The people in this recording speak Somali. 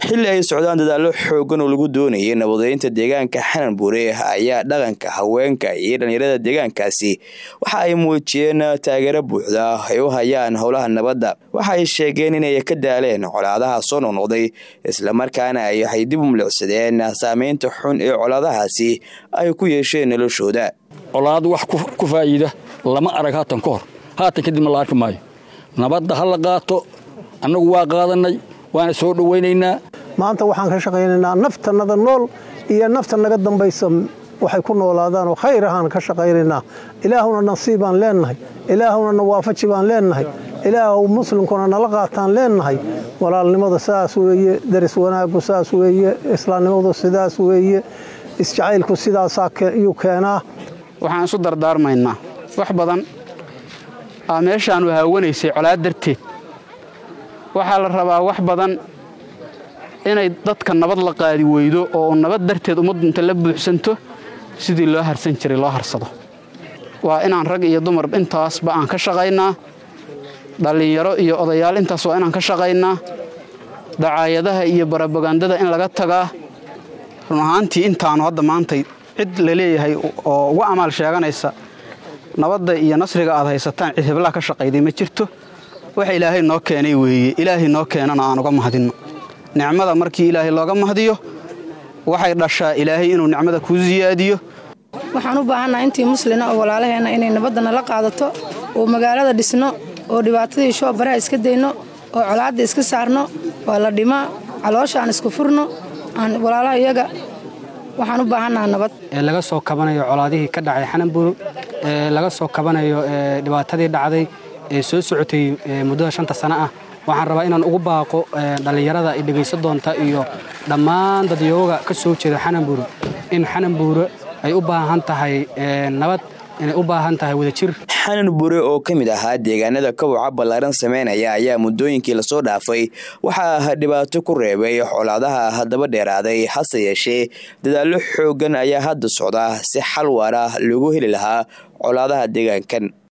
xilli ay socdaan dadaallo xoogan oo lagu doonayay nabadeynta deegaanka xanan buure ayaa dhaqanka haweenka iyo dhallinyarada deegaankaasi waxa ay muujiyeen taageero buuxda ay u hayaan howlaha nabadda waxa ay sheegeen inay ka daaleen colaadaha soo noqnoqday islamarkaana ay waxay dib u milicsadeen saameynta xun ee colaadahaasi ay ku yeesheen noloshooda colaad wax ku faa'iida lama arag haatan ka hor haatan kadibna la arki maayo nabadda ha la qaato annagu waa qaadannay waana soo dhowaynaynaa maanta waxaan ka shaqaynaynaa naftannada nool iyo nafta naga dambaysa waxay ku noolaadaan oo khayr ahaan ka shaqaynaynaa ilaahuna nasiibaan leennahay ilaahuna na waafaji baan leennahay ilaahu muslimkuna nala qaataan leennahay walaalnimada sidaas weeye daris wanaaggu sidaas weeye islaamnimadu sidaas weeye isjacaylku sidaasaa iyuu keenaa waxaan isu dardaarmaynaa wax badan aa meeshaanu haawanaysay colaad darteed waxaa la rabaa wax badan inay dadka nabad la qaadi weydo oo nabad darteed ummaddu inta la buuxsanto sidii loo harsan jiray loo harsado waa inaan rag iyo dumar intaasba aan ka shaqaynaa dhallinyaro iyo odayaal intaas waa inaan ka shaqaynaa dacaayadaha iyo barabagandada in laga tagaa run ahaantii intaanu hadda maantay cid la leeyahay oo uga amaal sheeganaysa nabadda iyo nasriga aad haysataan cid heblaa ka shaqayday ma jirto waxa ilaahay noo keenay weeye ilaahay noo keenana aan uga mahadinno nicmada markii ilaahay looga mahdiyo waxay dhashaa ilaahay inuu nicmada kuu siyaadiyo waxaan u baahannaha intii muslina oo walaalaheenna inay nabadda nala qaadato oo magaalada dhisno oo dhibaatadii shoobaraha iska dayno oo colaadda iska saarno waa la dhimaa caloosha aan isku furno aan walaalaha iyaga waxaan u baahannaha nabad laga soo kabanayo colaadihii ka dhacay xananburu laga soo kabanayo dhibaatadii dhacday ee soo socotay muddada shanta sano ah waxaan rabaa inaan ugu baaqo dhallinyarada i dhegaysa doonta iyo dhammaan dadyooga ka soo jeeda xananbuuro in xananbuuro ay u baahan tahay nabad inay u baahan tahay wadajir xanan bure oo ka mid ahaa deegaanada kawaca ballaaran sameynaya ayaa muddooyinkii lasoo dhaafay waxaa dhibaato ku reebay colaadaha haddaba dheeraaday hase yeeshee dadaallo xooggan ayaa hadda socda si xal waara lagu heli lahaa colaadaha deegaankan